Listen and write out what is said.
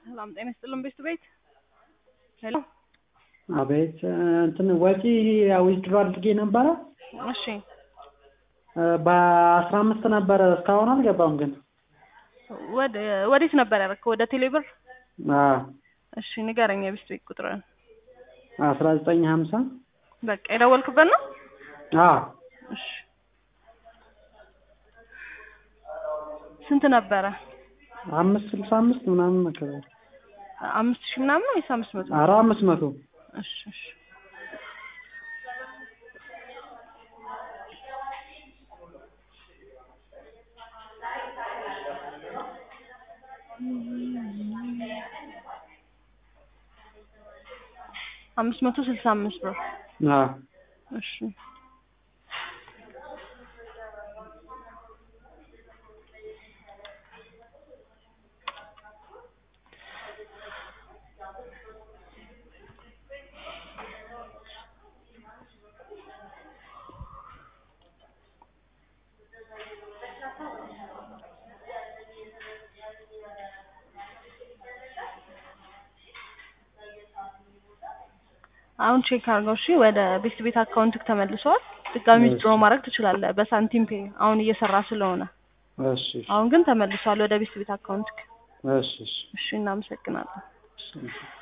ሰላም ጤና ይስጥልን ቤት ቤት ሄሎ አቤት እንትን ወጪ ዊዝድሮ አድርጌ ነበረ እሺ በአስራ አምስት ነበረ እስካሁን አልገባም ግን ወደ ወዴት ነበር ያደረግከው ወደ ቴሌብር አዎ እሺ ንገረኝ የቤት ቤት ቁጥርን አስራ ዘጠኝ ሀምሳ በቃ የደወልክበት ነው አዎ እሺ ስንት ነበረ አምስት ስልሳ አምስት ምናምን መከራል አምስት ሺህ ምናምን ወይስ አምስት መቶ ኧረ አምስት መቶ እሺ እሺ አምስት መቶ ስልሳ አምስት ብር አዎ እሺ አሁን ቼክ አድርገው እሺ ወደ ቤት ቤት አካውንትክ ተመልሰዋል ድጋሚ እሺ። ዊዝድሮ ማድረግ ትችላለህ በሳንቲም ፔ አሁን እየሰራ ስለሆነ እሺ አሁን ግን ተመልሷል ወደ ቤት ቤት አካውንትክ እሺ እሺ እሺ እናመሰግናለን እሺ